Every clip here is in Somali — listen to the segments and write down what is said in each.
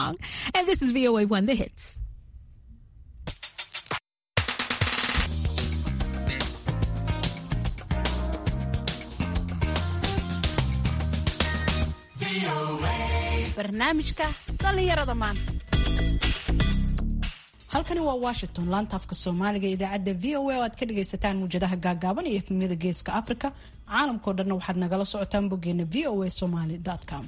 song. And this is VOA One The Hits. barnaamijka dhallinyarada maanta halkani waa washington laanta afka soomaaliga idaacadda v o a oo aad ka dhagaysataan muwjadaha gaagaaban iyo efmiyada geeska africa caalamkao dhanna waxaad nagala socotaan boggeena v o a somaly com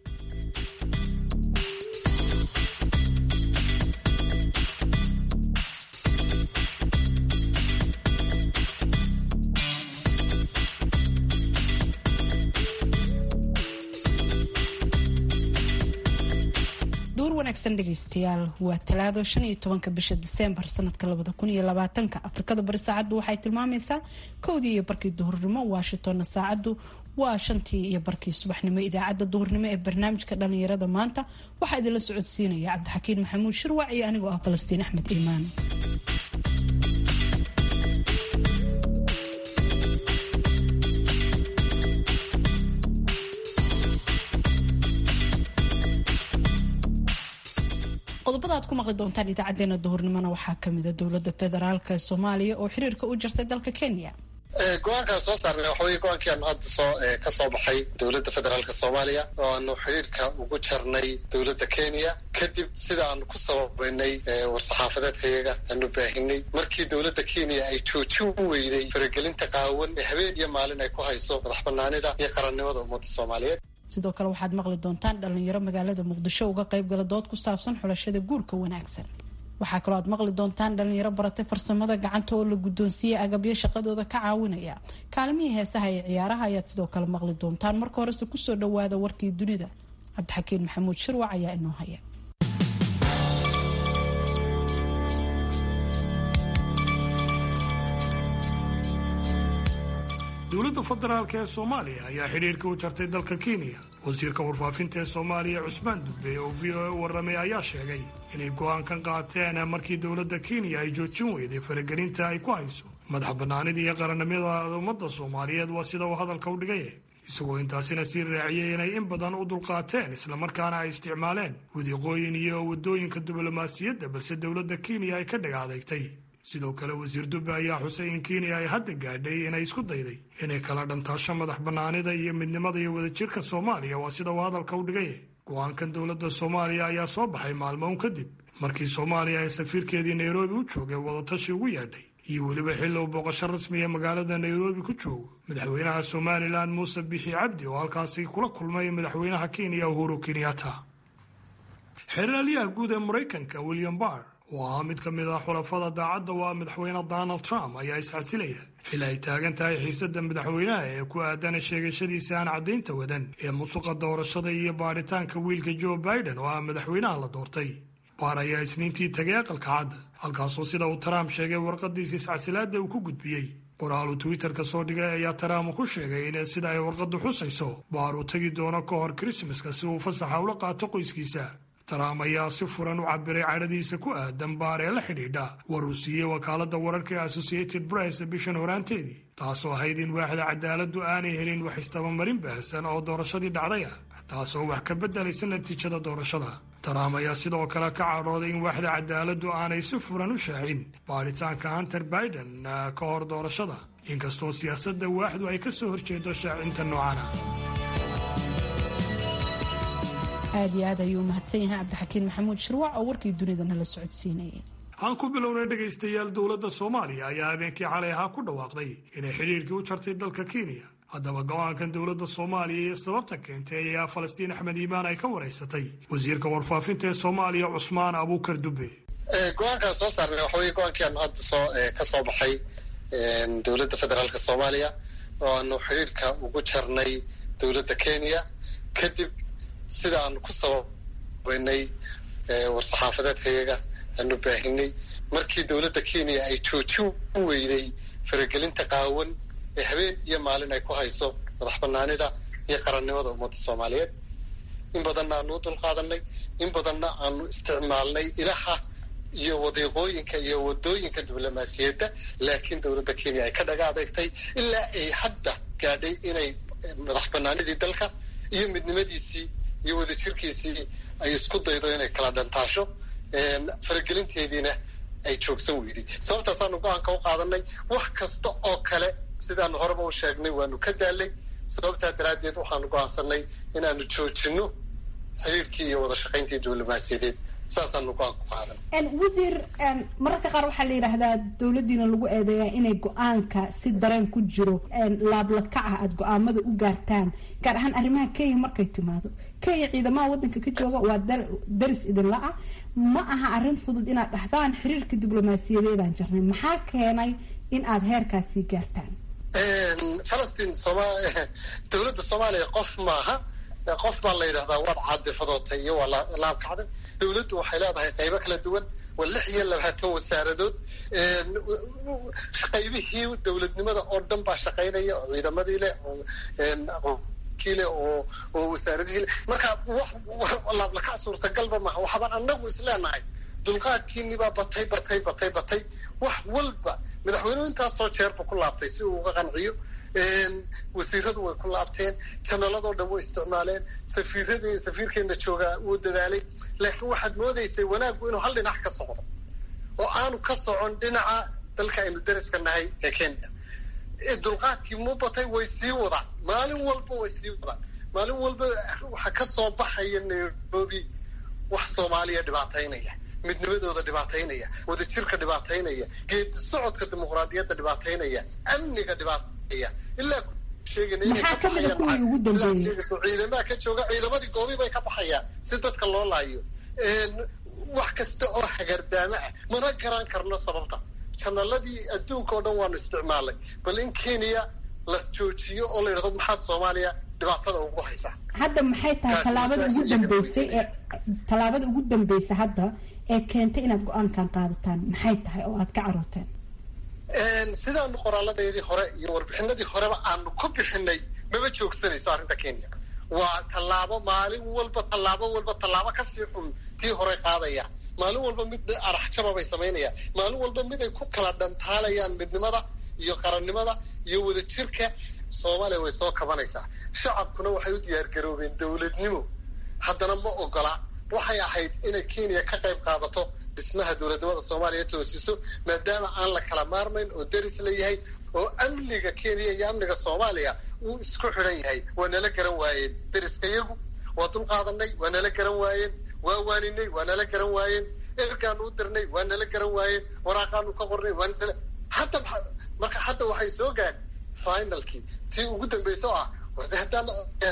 duur wanaagsan dhegaystayaal waa talaado shan iyo tobanka bisha diseembar sanadka labada kun iyo labaatanka afrikada bari saacaddu waxay tilmaamaysaa kowdii iyo barkii duhurnimo washingtonna saacaddu waa shantii iyo barkii subaxnimo idaacadda duhurnimo ee barnaamijka dhalinyarada maanta waxaa idinla socodsiinaya cabdixakiin maxamuud shirwac iyo anigoo ah falastiin axmed iimaan qodobada aad ku maqli doontaan idaacadeena duhurnimona waxaa kamida dowlada federaalka soomaaliya oo xiriirka u jirtay dalka kenya go-aankaan soo saarnay waxa weye go-aankii aanu hadda soo ka soo baxay dowladda federaalka soomaaliya oo aanu xidhiirka ugu jarnay dowladda kenya kadib sida aanu ku sababaynay war-saxaafadeedkayaga aanu baahinay markii dowladda kenya ay joojin weyday faragelinta qaawan ee habeen iyo maalin ay ku hayso madax banaanida iyo qarannimada ummadda soomaaliyeed sidoo kale waxaad maqli doontaan dhalinyaro magaalada muqdisho uga qaybgala dood ku saabsan xulashada guurka wanaagsan waxaa kaloo aad maqli doontaan dhalinyaro baratay farsamada gacanta oo la guddoonsiiyey agabyo shaqadooda ka caawinaya kaalimihii heesaha ee ciyaaraha ayaad sidoo kale maqli doontaan marka horese kusoo dhawaada warkii dunida cabdixakiin maxamuud shirwac ayaa inoo haya dowladda federaalk ee soomaaliya ayaa xidhiirka u jartay dalka kenya wasiirka warfaafinta ee soomaaliya cusmaan dube oo v o a u warramay ayaa sheegay inay go'aankan qaateen markii dowladda kenya ay joojin weyday faragelinta ay ku hayso madax bannaanida iyo qarannimada ummadda soomaaliyeed waa sida uu hadalka u dhigay isagoo intaasina sii raaciyey inay in badan u dulqaateen islamarkaana ay isticmaaleen wadiiqooyin iyo waddooyinka diblomaasiyadda balse dowladda kenya ay ka dhaga adeegtay sidoo kale wasiir dube ayaa xusay in kenya ay hadda gaadhay inay isku dayday inay kala dhantaasho madax bannaanida iyo midnimada iyo wadajirka soomaaliya waa sida uu hadalka u dhigay go-aankan dowladda soomaaliya ayaa soo baxay maalmo un kadib markii soomaaliya ay safiirkeedii nairobi u joogay wadatashi ugu yeedhay iyo weliba xilli uu booqasho rasmiya magaalada nairobi ku joogo madaxweynaha somalilan muuse bixi cabdi oo halkaasi kula kulmay madaxweynaha kenya uhuru kenyatta xeraalyaha guud ee maraykanka william barr oo ahaa mid ka mid ah xulafada daacadda waa madaxweyne donald trump ayaa iscasilaya xili ay taagan tahay xiisadda madaxweynaha ee ku aadana sheegashadiisa aan caddaynta wadan ee musuqa doorashada iyo baadhitaanka wiilka joe biden oo ah madaxweynaha la doortay baar ayaa isniintii tagay aqalka cadda halkaasoo sida uu trump sheegay warqadiisa iscasilaadda uu ku gudbiyey qoraal uu twitterka soo dhigay ayaa trump ku sheegay in sida ay warqaddu xusayso baar uu tegi doono ka hor krismaska si uu fasaxa ula qaato qoyskiisa trump ayaa si furan u cabiray cadhadiisa ku aadan baar ee la xidhiidha war uu siiyey wakaaladda wararka ee associated press bishan horaanteedii taasoo ahayd in waaxda cadaaladdu aanay helin wax istabamarin baahsan oo doorashadii dhacday ah taasoo wax ka beddelaysa natiijada doorashada trump ayaa sidoo kale ka cadhooday in waaxda cadaaladdu aanay si furan u shaacin baadhitaanka hunter biden ka hor doorashada inkastoo siyaasadda waaxdu ay ka soo horjeedo shaacinta noocana aad iyo aad ayuu umahadsan yahay cabdixakiin maxamuud shirwac oo warkii dunidana la socodsiinayay aan ku bilownay dhegaystayaal dowladda soomaaliya ayaa habeenkii xalay ahaa ku dhawaaqday inay xidhiirkii u jartay dalka kenya haddaba go-aankan dowladda soomaaliya iyo sababta keentay ayaa falastiin axmed iimaan ay ka waraysatay wasiirka warfaafinta ee soomaaliya cusmaan abuukar dube go-aankaan soo saarnay waxa weye go-aankii aanu hadda soo ka soo baxay dowladda federaalka soomaaliya oo aanu xidhiirka ugu jarnay dowladda kenya kadib sida aanu ku sababaynay war-saxaafadeedkayaga aanu baahinay markii dowladda kenya ay joojin weyday faragelinta qaawan ee habeen iyo maalin ay ku hayso madax banaanida iyo qarannimada ummadda soomaaliyeed in badanna aanu u dulqaadanay in badanna aanu isticmaalnay ilaha iyo wadiiqooyinka iyo wadooyinka diblomaasiyadda laakiin dowladda kenya ay ka dhaga adeegtay ilaa ay hadda gaadhay inay madax banaanidii dalka iyo midnimadiisii iyo wadajirkiisii ay isku daydo inay kala dhantaasho faragelinteediina ay joogsan weyday sababtaasaanu go-aanka u qaadanay wax kasta oo kale sidaanu horeba u sheegnay waanu ka daalay sababtaa daraaddeed waxaanu go-aansanay inaanu joojino xiriirkii iyo wada shaqayntii diblomaasiyadeed saasaanu go-aan ku qaadan wasiir mararka qaar waxaa la yidhaahdaa dowladdiina lagu eedeeyaa inay go-aanka si dareen ku jiro laablakaca aada go-aamada u gaartaan gaar ahaan arrimaha kenya markay timaado kenya ciidamaha waddanka ka jooga waa daris idinla ah ma aha arrin fudud inaad dhahdaan xiriirka diblomaasiyadeedaan jirnay maxaa keenay in aada heerkaasii gaartaan falastiin soma dowladda soomaaliya qof maaha qof baa la yidhahdaa waad caadifadootay iyo waa laabkacday dowladdu waxay leedahay qaybo kala duwan waa lix iyo labaatan wasaaradood qaybihii dowladnimada oo dhan baa shaqaynaya oo ciidamadii leh kii leh oo oo wasaaradihii leh marka wax laablakac suurtagalba maaha waxbaan anagu isleenahay dulqaadkiinibaa batay batay batay batay wax walba madaxweynuhu intaasoo jeerba ku laabtay si uu uga qanciyo wasiiradu way ku laabteen janaladoo dhan way isticmaaleen safiiradii safiirkeena joogaa wuu dadaalay laakiin waxaad moodaysay wanaaggu inuu hal dhinac ka socdo oo aanu ka socon dhinaca dalka aynu dariska nahay ee kenya dulqaadkii mu batay way sii wadaan maalin walba way sii wadaan maalin walba waxaa ka soo baxaya nairobi wax soomaaliya dhibaataynaya midnimadooda dhibaataynaya wadajirka dhibaataynaya geedi socodka dimuqraadiyadda dhibaataynaya amniga dhibaataynaya ilaa maxaa kamida kuwii ugu dambeeyey ciidamaha ka jooga ciidamadii goobi bay ka baxayaan si dadka loo laayo wax kasta oo hagardaamo ah mana garan karno sababta janaladii adduunka oo dhan waanu isticmaalnay bal in kenya la joojiyo oo la yidhahdo maxaad soomaaliya dhibaatada ugu haysaa hadda maxay tahay tallaabada ugu dambeysay ee tallaabada ugu dambaysa hadda ee keentay inaad go-aankan qaadataan maxay tahay oo aad ka carooteen sidaanu qoraaladeedii hore iyo warbixinadii horeba aanu ku bixinay maba joogsanayso arrinta kenya waa tallaabo maalin walba tallaabo walba tallaabo kasii xun tii hore qaadaya maalin walba mid araxjaba bay samaynayaan maalin walba mid ay ku kala dhantaalayaan midnimada iyo qarannimada iyo wadajirka soomaaliya way soo kabanaysaa shacabkuna waxay u diyaargaroobeen dowladnimo haddana ma ogola waxay ahayd inay kenya ka qayb qaadato dhismaha dowladnimada soomaaliya toosiso maadaama aan la kala maarmayn oo deris la yahay oo amniga kenya iyo amniga soomaaliya uu isku xidhan yahay waa nala garan waayeen deriska iyagu waa dul qaadanay waa nala garan waayeen waa waaninay waa nala garan waayeen ergaanu u dirnay waa nala garan waayeen waraaqaanu ka qornay waa nala hadda marka hadda waxay soo gaadh finalkii tii ugu dambaysa oo ah warde haddaan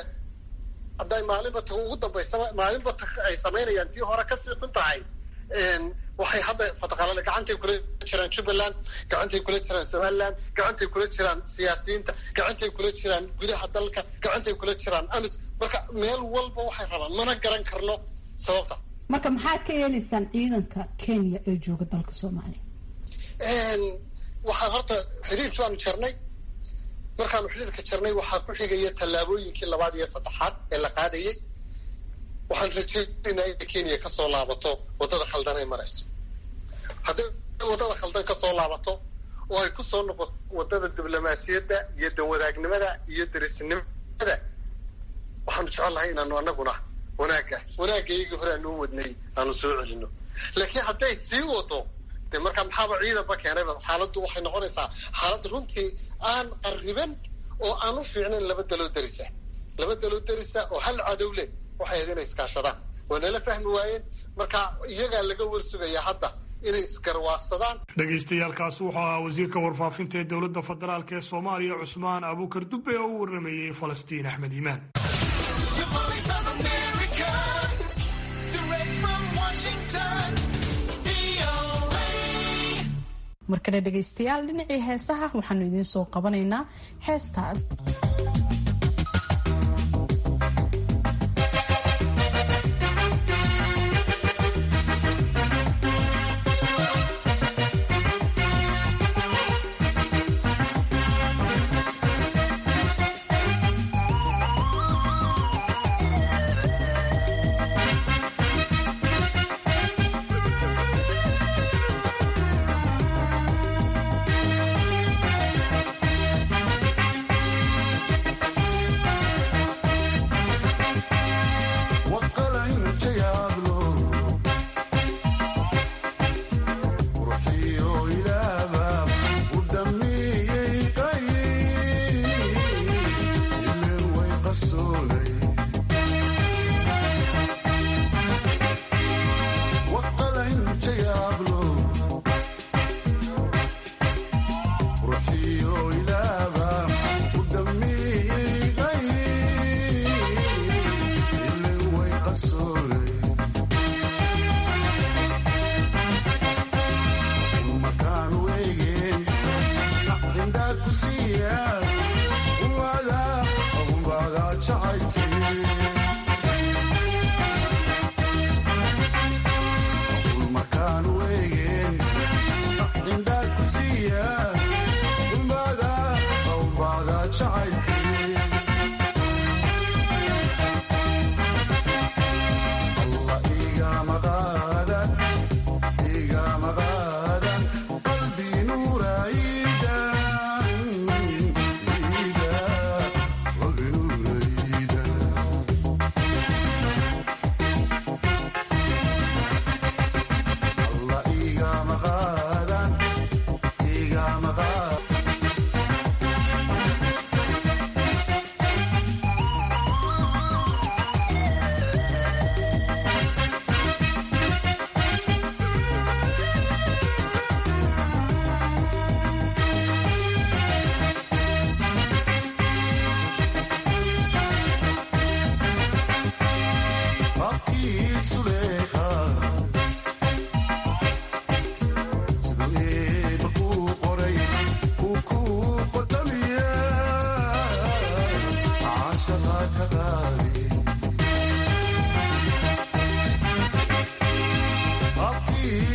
hadday maalinba ta ugu dambaysa maalinba ta ay samaynayaan tii hore kasii xun tahay waxay hadda fataqalale gacantay kula jiraan jubbaland gacantay kula jiraan somaliland gacantay kula jiraan siyaasiyiinta gacantay kula jiraan gudaha dalka gacantay kula jiraan amis marka meel walba waxay rabaan mana garan karno sababta marka maxaad ka yeelaysaan ciidanka kenya ee jooga dalka soomaaliya waxaan horta xiriirkii baanu jarnay markaanu xiriirka jarnay waxaa ku xigaya tallaabooyinkii labaad iyo saddexaad ee la qaadayay waxaan rajeynaynaa inay kenya kasoo laabato waddada khaldan ay marayso hadday waddada khaldan kasoo laabato oo ay kusoo noqoto waddada diblomaasiyadda iyo danwadaagnimada iyo derisnimada waxaanu jecelnahay inaanu anaguna wanaagga wanaagga iyagii hore aanu u wadnay aanu soo celino laakiin hadday sii wado dee markaa maxaaba ciidanba keenayba xaaladdu waxay noqonaysaa xaalad runtii aan qariban oo aan u fiicnayn laba daloo derisa laba daloo derisa oo hal cadow leh waxay ahayd inay iskaashadaan waa nala fahmi waayeen marka iyagaa laga warsugayaa hadda inay isgarwaaqsadaan dhagaystayaalkaasi wuxuu ahaa wasiirka warfaafinta ee dowladda federaalk ee soomaaliya cusmaan abuukar dube oo u waramayey falastiin axmed iimaan markale dhegaystayaal dhinacii heesaha waxaanu idiin soo qabanaynaa heesta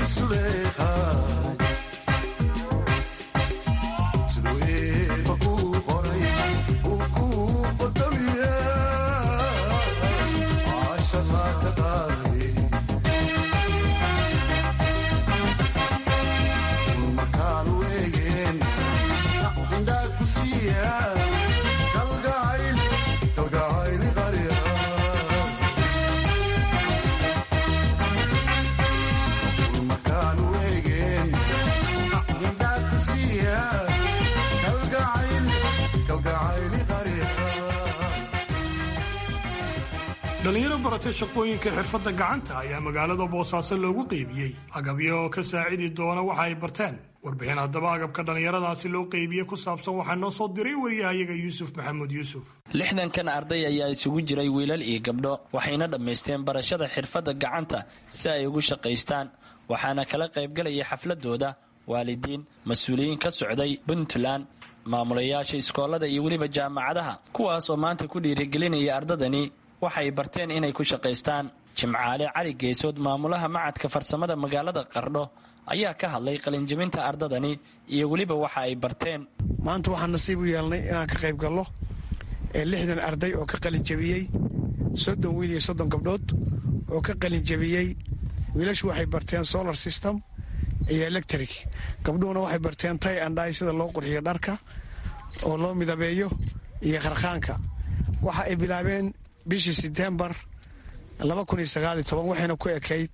dhalinyaro baratay shaqooyinka xirfadda gacanta ayaa magaalada boosaaso loogu qeybiyey agabyo oo ka saacidi doona waxa ay barteen warbixin haddaba agabka dhallinyaradaasi loo qeybiyey ku saabsan waxaa noo soo diray wariyahayaga yuusuf maxamuud yuusuf lixdankan arday ayaa isugu jiray wiilal iyo gabdho waxayna dhammaysteen barashada xirfadda gacanta si ay ugu shaqaystaan waxaana kala qaybgalaya xafladooda waalidiin mas-uuliyiin ka socday puntland maamulayaasha iskoolada iyo weliba jaamacadaha kuwaas oo maanta ku dhiirigelinaya ardadani waxay barteen inay ku shaqaystaan jimcaale cali geesood maamulaha macadka farsamada magaalada qardho ayaa ka hadlay qalinjabinta ardadani iyo weliba waxa ay barteen maanta waxaan nasiib u yeelnay inaan ka qayb galno ee lixdan arday oo ka qalinjabiyey soddon wiil iyo soddon gabdhood oo ka qalinjabiyey wiilashu waxay barteen solar system iyo electric gabdhuhuna waxay barteen tay andhay sida loo qurxiyo dharka oo loo midabeeyo iyo kharkhaanka waxa ay bilaabeen bishii setembar waxayna ku ekayd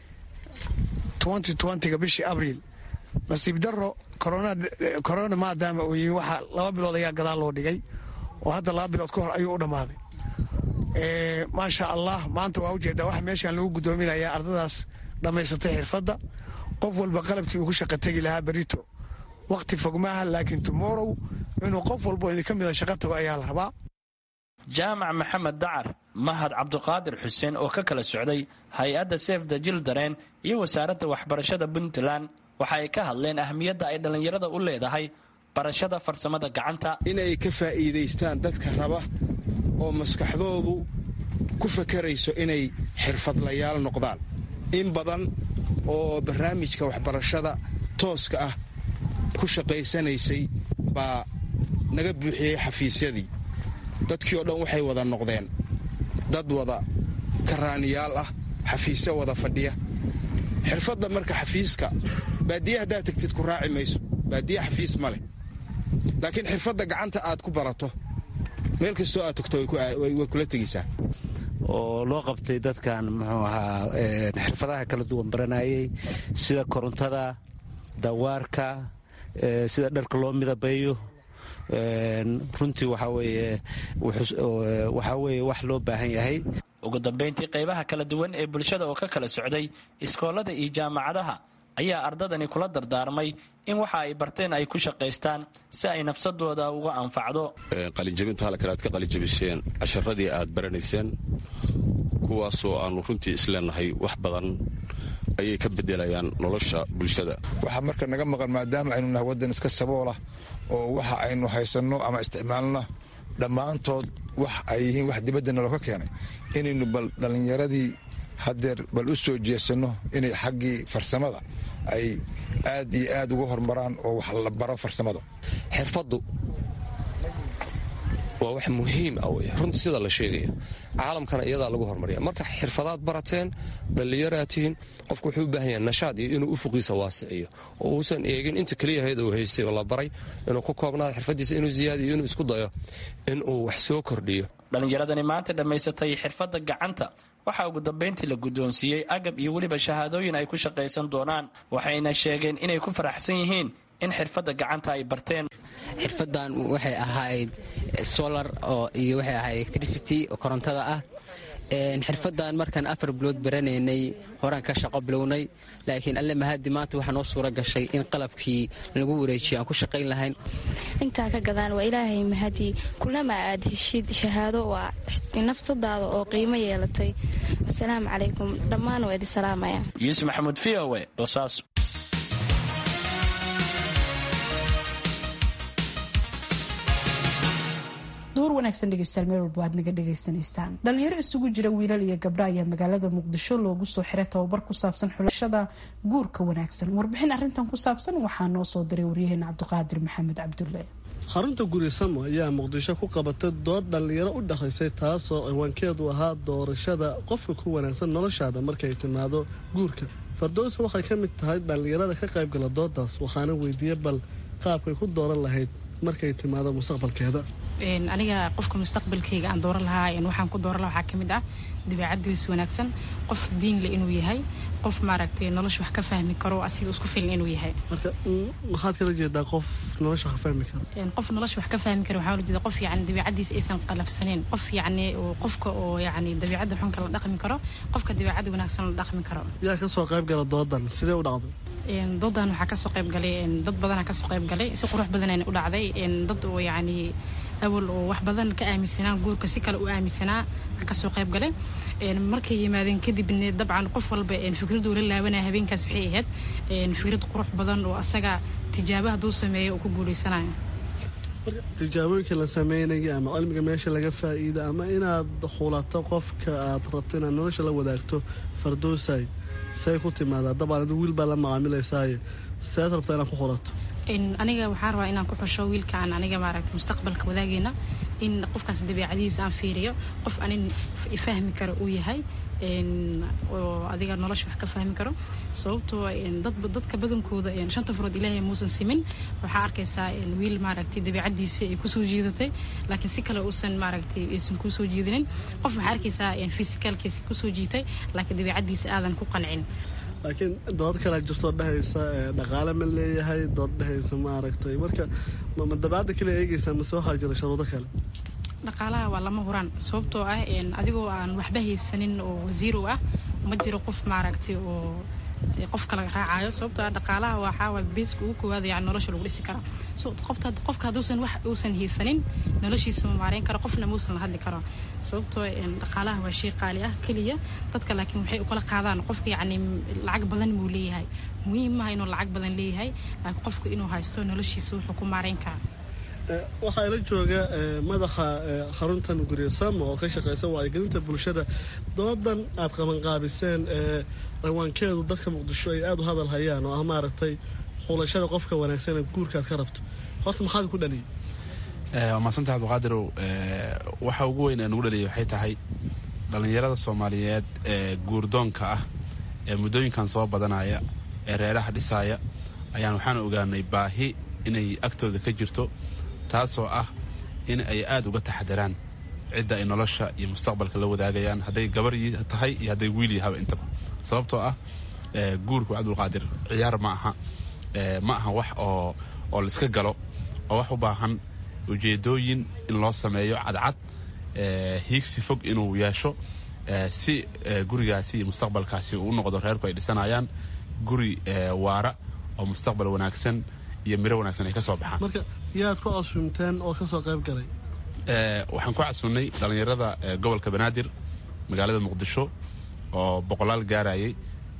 ga bishii abriil nasiib daro korona maadaama uu yimi waxa laba bilood ayaa gadaal loo dhigay oo hadda laba bilood ka hor ayuu u dhammaaday maasha allah maanta waa ujeedaa waxa meeshaan lagu guddoominayaa ardadaas dhammaysatay xirfadda qof walba qalabkii uu ku shaqa tegi lahaa berito wakhti fogmaaha laakiin tomorow inuu qof walbo idinka mida shaqa tago ayaa la rabaa jaamac maxamed dacar mahad cabduqaadir xuseen oo ka kala socday hay-adda sef the jildaren iyo wasaaradda waxbarashada puntland waxa ay ka hadleen ahmiyadda ay dhallinyarada u leedahay barashada farsamada gacanta inay ka faa'iidaystaan dadka raba oo maskaxdoodu ku fakarayso inay xirfadlayaal noqdaan in badan oo barnaamijka waxbarashada tooska ah ku shaqaysanaysay baa naga buuxiyey xafiisyadii dadkii oo dhan waxay wada noqdeen dad wada karaaniyaal ah xafiisyo wada fadhiya xirfadda marka xafiiska baadiye haddaad tegtid ku raaci mayso baadiye xafiis ma leh laakiin xirfadda gacanta aad ku barato meel kastoo aad tagto way kula tegaysaa oo loo qabtay dadkan muxuu ahaa xirfadaha kala duwan baranayay sida korontada dawaarka sida dharka loo midabeeyo runtii waxaa weeye wax loo baahan yahay ugu dambayntii qaybaha kala duwan ee bulshada oo ka kala socday iskoolada iyo jaamacadaha ayaa ardadani kula dardaarmay in waxa ay barteen ay ku shaqaystaan si ay nafsadooda uga anfacdo qalinjabinta halkan aad ka qalinjabiseen casharadii aad baranayseen kuwaasoo aannu runtii isleenahay wax badan ayay ka bedelayaan nolosha bulshada waxaa marka naga maqan maadaama aynu nahay waddan iska saboolah oo waxa aynu haysanno ama isticmaalna dhammaantood wax ay yihiin wax dibadda naloo ka keenay inaynu bal dhallinyaradii haddeer bal u soo jeesanno inay xaggii farsamada ay aad iyo aad uga hormaraan oo wax la baro farsamada xirfaddu waa wax muhiim ah wey runtii sida la sheegaya caalamkana iyadaa lagu hormarya marka xirfadaad barateen dhallinyaraad tihiin qofku wuxuu u baahan yahay nashaad iyo inuu ufuqiisa waasiciyo oo uusan eegin inta keliyahayd uu haystay oo la baray inuu ku koobnaado xirfadiisa inuu ziyaadiyo inuu isku dayo inuu wax soo kordhiyo dhallinyaradani maanta dhammaysatay xirfadda gacanta waxaa ugu dambayntii la guddoonsiiyey agab iyo weliba shahaadooyin ay ku shaqaysan doonaan waxayna sheegeen inay ku faraxsan yihiin in xirfadda gacanta ay barteen xirfadan waxay ahayd solar oo iyo waxay ahayd electricity oo korontada ah xirfadan markaan afar bilood baranaynay horaan ka shaqo bilownay laakiin alle mahadi maanta waxaa noo suura gashay in qalabkii lagu wareejiyo aan ku shaqayn lahayn intaa ka gadaan waa ilaahay mahadi kulama aad heshid shahaado waa nafsadaada oo qiimo yeelatay wasalaamu calaykum dhammaan waa idi salaamaya yuusuf maxamuud v o e boosaaso duur wanaagsan dhegeystayaal meel walba aad naga dhegaysanaysaan dhalinyaro isugu jira wiilal iyo gabdho ayaa magaalada muqdisho loogu soo xiray tababar ku saabsan xulashada guurka wanaagsan warbixin arrintan ku saabsan waxaa noo soo diray waryaheena cabdiqaadir maxamed cabdulle xarunta gurisamo ayaa muqdisho ku qabatay dood dhallinyaro u dhexaysay taasoo ciwaankeedu ahaa doorashada qofka ku wanaagsan noloshaada markay timaado guurka fardowsa waxay ka mid tahay dhallinyarada ka qaybgala doodaas waxaana weydiiyey bal qaabkay ku dooran lahayd markay timaado mustaqbalkeeda aniga qofka mustaqbalkayga aan dooran lahaa waxaan ku dooran laha waxaa ka mid ah dabeecadiisa wanaagsan qof diinle inuu yahay qof maaragtay nolosha wax ka fahmi karo asiga isku filan inuu yahay marka maxaad kala jeedaa qof nolosha wax ka fahmi karo qof nolosha wax ka fahmi karo waxaa la jeeda qof yacni dabeecadiisa aysan qalafsaneyn qof yacni qofka oo yacni dabeecadda xunka la dhaqmi karo qofka dabeecadda wanaagsan la dhaqmi karo yaa ka soo qayb gala doodan sidee u dhacday doodan waxaa kasoo qayb galay dad badanaa kasoo qayb galay si qurux badanayna u dhacday dad oo yacni awal oo wax badan ka aaminsanaa guurka si kale u aaminsanaa waxaa kasoo qayb galay markay yimaadeen kadibna dabcan qof walba fikraddu la laabanaya habeenkaas waxay ahayd fikrad qurux badan oo asaga tijaabo hadduu sameeyo uu ku guulaysanayo tijaabooyinka la sameynaya ama cilmiga meesha laga faa'iida ama inaad xulato qofka aad rabto inaad nolosha la wadaagto fardoosay say ku timaadaa dabcan adu wiil baa la macaamilaysaaye sead rabtaa inaad ku xulato aniga waxaan rabaa inaan ku xusho wiilkaan aniga maaragta mustaqbalka wadaageyna in qofkaas dabeecadiisa aan fiiriyo qof anin fahmi karo uu yahay oo adiga nolosha wax ka fahmi karo sababtoo dadka badankooda shanta furood ilaahay muusan simin waxaa arkaysaa wiil maaragtay dabeecadiisa ay kusoo jiidatay laakiin si kale uusan maaragtay aysan kusoo jiidinin qof waxaa arkaysaa fisikaalkiisa kusoo jiitay laakiin dabeecadiisa aadan ku qancin laakiin dood kale jirtoo dhehaysa dhaqaale ma leeyahay dood dhehaysa maaragtay marka ma dabeecadda kale eegaysaa mase waxaa jira sharuudo kale dhaqaalaha waa lama huraan sababtoo ah adigoo aan waxba haysanin oo wasiirow ah ma jiro qof maaragtay oo qof kala raacayo sababtoo ah dhaqaalaha waxaa beeska ugu koowaada yani nolosha lagu dhisi karaa so qofta qofka hadduusan wax uusan haysanin noloshiisa ma maareyn karo qofna muusan la hadli karo sababtoo dhaqaalaha waa shay qaali ah keliya dadka laakiin waxay u kala qaadaan qofka yacni lacag badan buu leeyahay muhiim maaha inuu lacag badan leeyahay laakiin qofka inuu haysto noloshiisa wuxuu ku maareyn karaa waxaa ila jooga madaxa xaruntan guryasamo oo ka shaqeysa wacyigelinta bulshada doodan aad qabanqaabiseen ciwaankeedu dadka muqdisho ay aada u hadal hayaan oo ah maaragtay xulashada qofka wanaagsan ee guurkaad ka rabto horta maxaad ku dhaliyay waa mahadsanta cabdiqaadirow waxa ugu weyn ee nugu dhaliyay waxay tahay dhallinyarada soomaaliyeed ee guurdoonka ah ee muddooyinkan soo badanaya ee reeraha dhisaaya ayaan waxaan ogaanay baahi inay agtooda ka jirto taasoo ah in ay aada uga taxadaraan cidda ay nolosha iyo mustaqbalka la wadaagayaan hadday gabar tahay iyo hadday wiil yahaba intaba sababtoo ah guurku cabdulqaadir ciyaar ma aha ma aha wax oo oo laiska galo oo wax u baahan ujeedooyin in loo sameeyo cadcad hiigsi fog inuu yeesho si gurigaasi iyo mustaqbalkaasi uu u noqdo reerku ay dhisanayaan guri waara oo mustaqbal wanaagsan iyo miro wanaagsan ay ka soo baxaan marka yaad ku casuumteen oo ka soo qayb galay waxaan ku casuunnay dhallinyarada gobolka banaadir magaalada muqdisho oo boqolaal gaarayay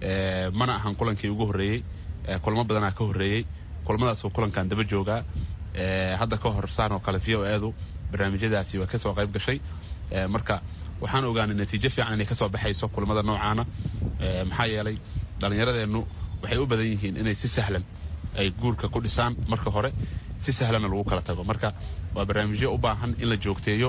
mana ahan kulankii ugu horreeyey kulmo badanaa ka horreeyey kulmadaasoo kulankan daba joogaa hadda ka hor saan oo kale v o edu barnaamijyadaasi waa ka soo qayb gashay marka waxaan ogaanay natiijo fiican inay ka soo baxayso kulmada noocaana maxaa yeelay dhallinyaradeennu waxay u badan yihiin inay si sahlan ay guurka ku dhisaan marka hore si sahlanna lagu kala tago marka waa barnaamijyo u baahan in la joogteeyo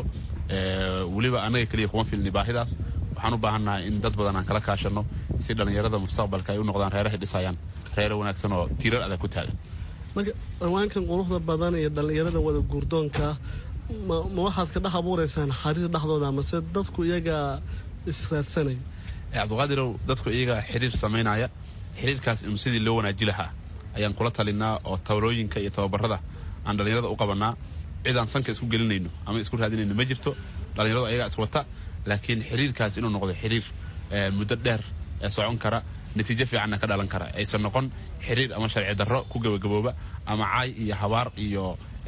weliba annaga keliya kuma filni baahidaas waxaan u baahannahay in dad badan aan kala kaashanno si dhallinyarada mustaqbalka ay u noqdaan reerahay dhisayaan reero wanaagsan oo tiirar adag ku taagan marka ciwaankan quruxda badan iyo dhallinyarada wada guurdoonkaa ma waxaad ka dhex abuuraysaan xariir dhexdooda amase dadku iyagaa israadsanaya cabdiqaadirow dadku iyagaa xiriir samaynaya xiriirkaas inu sidii loo wanaaji lahaa ayaan kula talinaa oo tawlooyinka iyo tababarada aan dhallinyarada u qabanaa cid aan sanka isku gelinayno ama isku raadinayno ma jirto dhallinyaradu ayagaa iswata laakiin xiriirkaas inuu noqdo xiriir muddo dheer ee socon kara natiijo fiicanna ka dhalan kara aysan noqon xiriir ama sharci darro ku gabagabooba ama caay iyo habaar iyo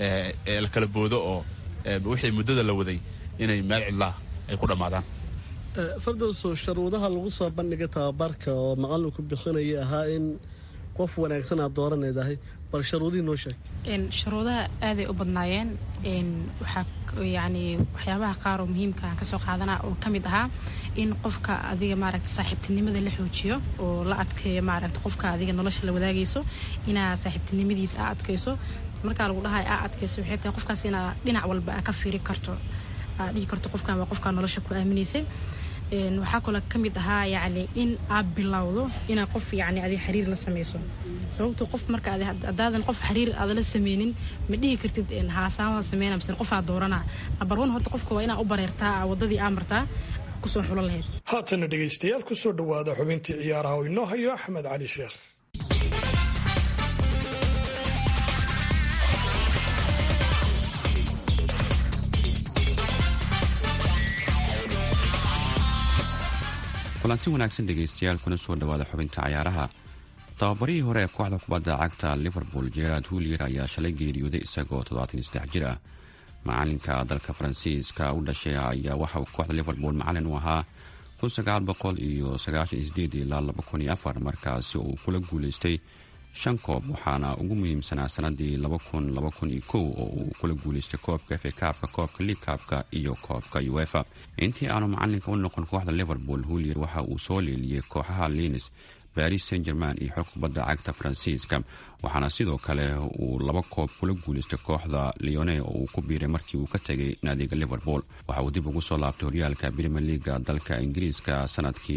la kala boodo oo wixii muddada la waday inay meel cidlaah ay ku dhammaadaan fardowso sharuudaha lagu soo bandhigay tababarka oo maqalinku bixinaya ahaa in qof wanaagsan aad dooranaydahay bal sharuudihii noo sheeg shuruudaha aaday u badnaayeen waxaa yani waxyaabaha qaar oo muhiimka aan kasoo qaadana oo ka mid ahaa in qofka adiga maaragta saaxiibtinimada la xoojiyo oo la adkeeyo maaragta qofka adiga nolosha la wadaagayso inaa saaxiibtinimadiisa aa adkayso markaa lagu dhahay aa adkayso waxay tahay qofkaas inaa dhinac walba aa ka fiiri karto aa dhihi karto qofkan waa qofkaa nolosha ku aaminaysay waxaa kaloo ka mid ahaa yani in aad bilowdo inaa qof yani adi xiriir la samayso sababto qof marka hadaadan qof xiriir aada la sameynin ma dhihi kartid haasaamada sameyna mise qof aad doorana number one horta qofka waa inaa u bareertaa wadadii aa martaa kusoo xulan lahayd haatana dhegaystayaal kusoo dhowaada xubintii ciyaaraha oo inoo hayo axmed cali sheekh kulanti wanaagsan dhegaystayaal kuna soo dhowaada xubinta cayaaraha tababarihii hore ee kooxda kubadda cagta liverpool gerard hulier ayaa shalay geeriyooday isagoo toddobaatan jir ah macalinka dalka faransiiska u dhashay ayaa waxa uu kooxda liverpool macalin u ahaa ilaa markaasi uu kula guuleystay shan koob waxaana ugu muhiimsanaa sanadii oo uu kula guuleystay koobka fa kaabka koobka liigkaabka iyo koobka uefa intii aanu macalinka u noqon kooxda liverpool hulier waxa uu soo leeliyey kooxaha linis baris saint german iyo xog kubadda cagta faransiiska waxaana sidoo kale uu laba koob kula guuleystay kooxda leone oo uu ku biiray markii uu ka tegay naadiga liverpool waxa uu dib ugu soo laabtay horyaalka brimier leaga dalka ingiriiska sanadkii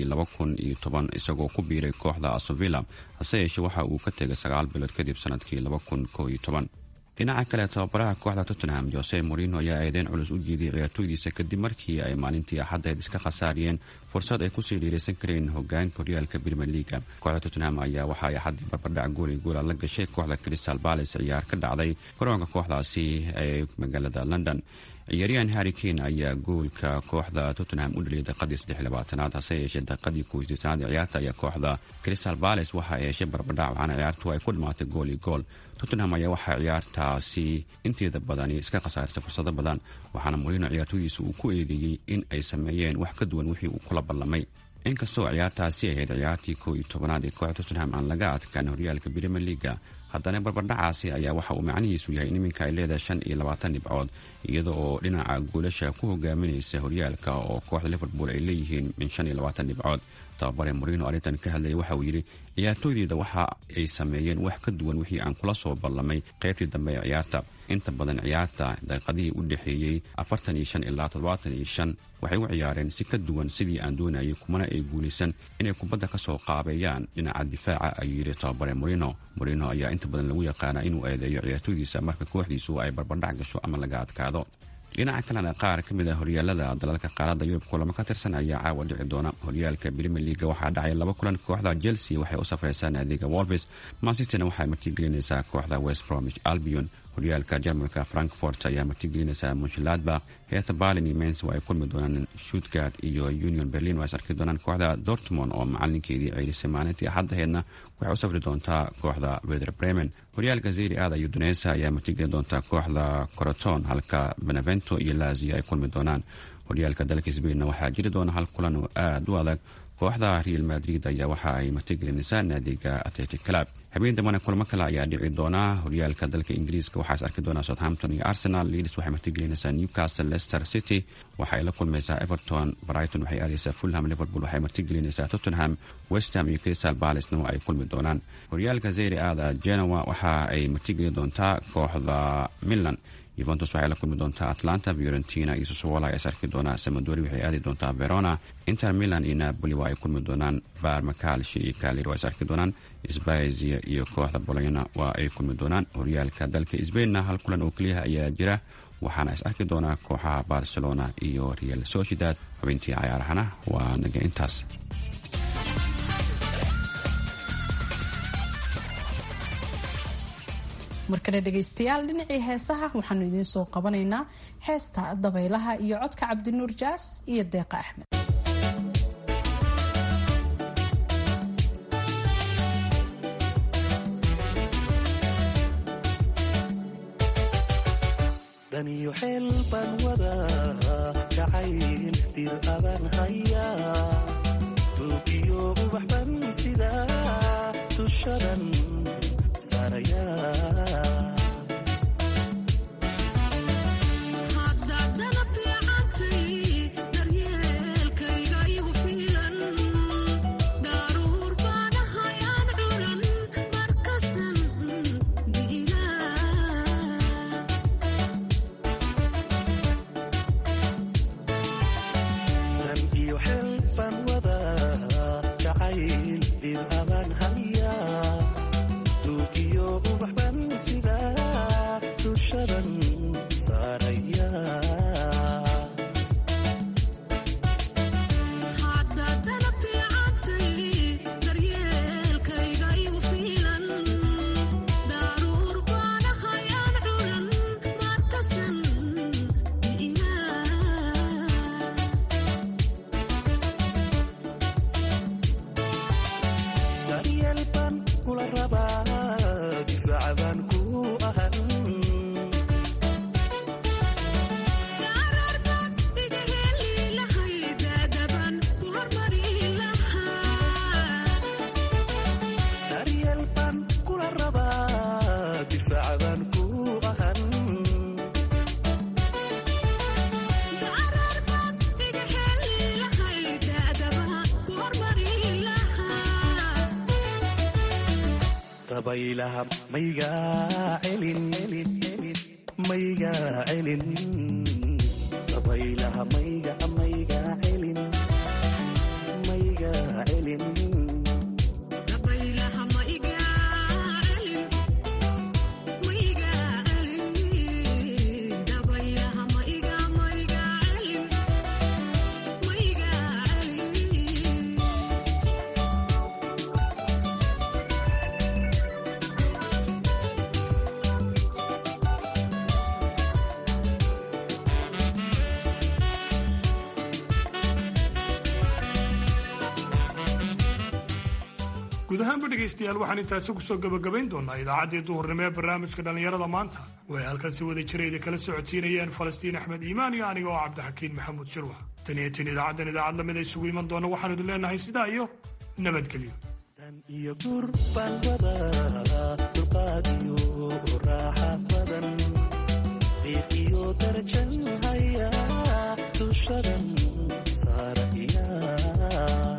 isagoo ku biiray kooxda asovilla hase yeeshee waxa uu ka tegay sagaal bilood kadib sanadkii dhinaca kale tababaraha kooxda tottenham jose morino ayaa eedeyn culus u jeediyay ciyaartooydiisa kadib markii ay maalintii axaddeed iska khasaariyeen fursad ay kusii dhiiraysan kareen hogaanka horyaalka brimier leaga kooxda tottenham ayaa waxa ay axaddii barbardhac goolay goola la gashay kooxda crystal balace ciyaar ka dhacday garoonka kooxdaasi ee magaalada london ciyaaryahan harri kane ayaa goolka kooxda tottenham u dhaliyay daqiadii saddexlabaatanaad hase yeeshee daqiadii koysdeetanaad ee ciyaarta ayaa kooxda crystal balace waxa ay heshay barbardhac waxaana ciyaartu ay ku dhamaatay gool iyo gool tottenham ayaa waxaa ciyaartaasi inteeda badani iska khasaarisay fursado badan waxaana morino ciyaartooydiisa uu ku eedeeyey in ay sameeyeen wax ka duwan wixii uu kula ballamay inkastoo ciyaartaasi ahayd ciyaartii koo iyo tobanaad ee kooxda tottenham aan laga adkaan horyaalka brimier leaga haddana barbardhacaasi ayaa waxa uu macnihiisu yahay in iminka ay leedahay shan iyo labaatan dhibcood iyada oo dhinaca goolasha ku hogaaminaysa horyaalka oo kooxda liverpool ay leeyihiin min shan iyo labaatan dhibcood tababare morino arrintan ka hadlayay waxa uu yidhi ciyaartooydeyda waxa ay sameeyeen wax ka duwan wixii aan kula soo ballamay qaybtii dambe ee ciyaarta inta badan ciyaarta daqiiqadihii u dhexeeyey afartan iyo shan ilaa toddobaatan iyo shan waxay u ciyaareen si ka duwan sidii aan doonayay kumana ay guulaysan inay kubadda ka soo qaabeeyaan dhinaca difaaca ayuu yidhi tababare morino morino ayaa inta badan lagu yaqaanaa inuu eedeeyo ciyaartooydiisa marka kooxdiisu ay barbardhac gasho ama laga adkaado dhinaca kalena qaar ka mid a horyaalada dalalka qaaradda yurub kulamo ka tirsan ayaa caawa dhici doona horyaalka brimier leaga waxaa dhacay laba kulan kooxda chelsea waxay u safraysaa naadiga wolves mansisterna waxay martigelinaysaa kooxda west bromich albion horyaalka jarmalka frankfort ayaa martigelinaysaa munshiladbach heetha barlin iyo mens waa ay kulmi doonaan shutgard iyo union berlin waa is arki doonaan kooxda dortmond oo macalinkeedii ceyrisay maalintii axaddaheedna waxay u safri doontaa kooxda weder bremen horyaalka zeri aada iyo duneysa ayaa martigelin doontaa kooxda coroton halka benevento iyo lazio ay kulmi doonaan horyaalka dalka sbainna waxaa jiri doona hal kulan oo aada u adag kooxda real madrid ayaa waxa ay martigelinaysaa naadiga athletic club habeen dambana kulamo kale ayaa dhici doona horyaalka dalka ingiriiska waxaa is arki doonaa southampton iyo arsenal leeds waxay martigelinaysaa newcastle leicester city waxaay la kulmaysaa everton brighton waxay aadaysaa fulham liverpool waxay martigelinaysaa tottenham westham iyo crystal balacena ay kulmi doonaan horyaalka zeri aada genoa waxa ay martigelin doontaa kooxda milan yuventus waxay la kulmi doontaa atlanta fiorentina iyo sosowola is arki doonaa samadori waxay aadi doontaa verona inter milan iyo napoli waa ay kulmi doonaan barmakalshi iyo kalir waa is arki doonaan sbazia iyo kooxda bolona waa ay kulmi doonaan horyaalka dalka sbainna hal kulan oo keliyaha ayaa jira waxaana is arki doonaa kooxaha barcelona iyo real sociedad xubintii cayaarahana waa naga intaas markale dhegaystayaal dhinacii heesaha waxaanu idiin soo qabanaynaa heesta dabaylaha iyo codka cabdinuur jaas iyo deeqa axmed daniyo xeel baan wadaa jacayl dir abaan hayaa tuugiyo ubax ban sidaa dushadan saarayaa dan iyo xel baan wadaa jacayl dir abaan hayaa duug iyo ubax baan sidaa dushadan saarayaa daryeel baan kula rabaa difaaca baan ku ahan daryeel baan kula rabaa difaaca baan ku ahan dabaylaha maygaa celin maygaa celin dabaylaha mayga maygaa celin maygaa celin guud ahaanba dhegaystayaal waxaan intaasi kusoo gebagabayn doonaa idaacaddii duhurnimo ee barnaamijka dhallinyarada maanta way halkan si wada jirayda kala socodsiinayeen falastiin axmed iimaan iyo aniga oo cabdixakiin maxamuud shirwax tan iyo tin idaacaddan idaacad lamid a isugu iman doona waxaanu idin leenahay sidaa iyo nabadgelyo iyo gur baan wadaa dulqaad iyo raaxa badan qiiq iyo darajan hayaa dushadan saarayaa